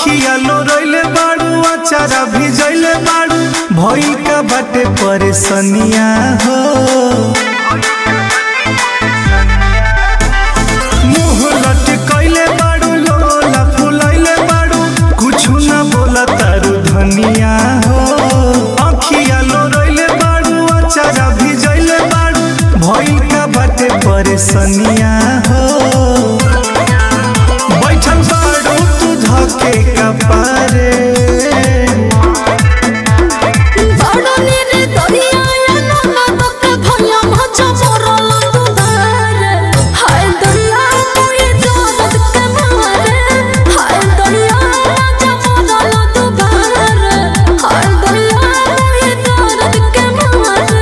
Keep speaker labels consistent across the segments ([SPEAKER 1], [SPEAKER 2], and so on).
[SPEAKER 1] अखिया लोरइले बाड़ू अचारा भिजइले बाड़ू भइल का बाटे परेशानिया हो मुंह लटकइले बाड़ू लोला फुलइले बाड़ू कुछु ना बोला तारू धनिया हो अखिया लोरइले बाड़ू अचारा भिजइले बाड़ू भइल का बाटे परेशानिया हो बैठल बाड़ू तू धके कपारे
[SPEAKER 2] बड़नी रे दरिया ना तक भया मचा मोरल दुधारे हाय दरिया कोई दर्द के मारे हाय दरिया मचा मोरल दुधारे हाय दरिया कोई दर्द के मारे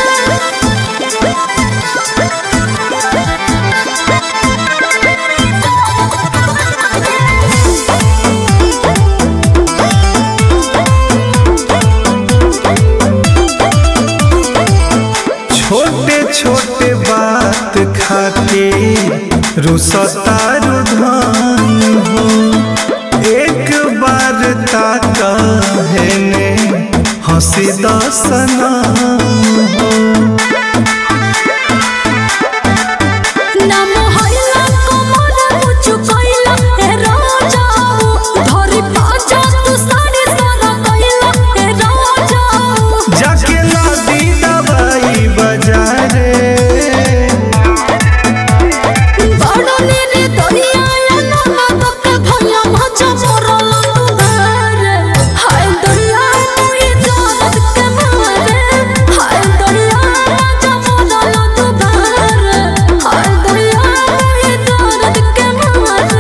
[SPEAKER 1] छोटे छोटे बात खाते रुसतारू धान हो एक बार ताका है ने हंसी दसना हो
[SPEAKER 2] नाम हइला कमर मुचु कइला ए राजाऊ धरि पाजा तू साड़ी सारा कइला ए राजाऊ
[SPEAKER 1] जाके लादी दवाई बाजारे
[SPEAKER 2] बड़नी रे दरिया ना तक भया मचा मोरल दुधारे हाय दरिया कोई दर्द के मारे हाय दरिया मचा मोरल दुधारे हाय दरिया कोई दर्द के मारे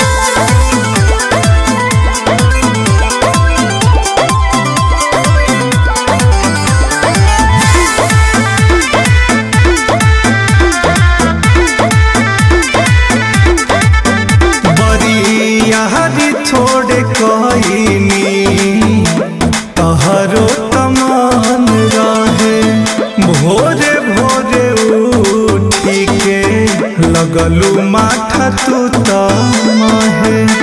[SPEAKER 1] बड़ी यारी छोड़े कहीनी तहरो तमान रहे भोरे भोरे उठी के लगलू माथा तू तमहे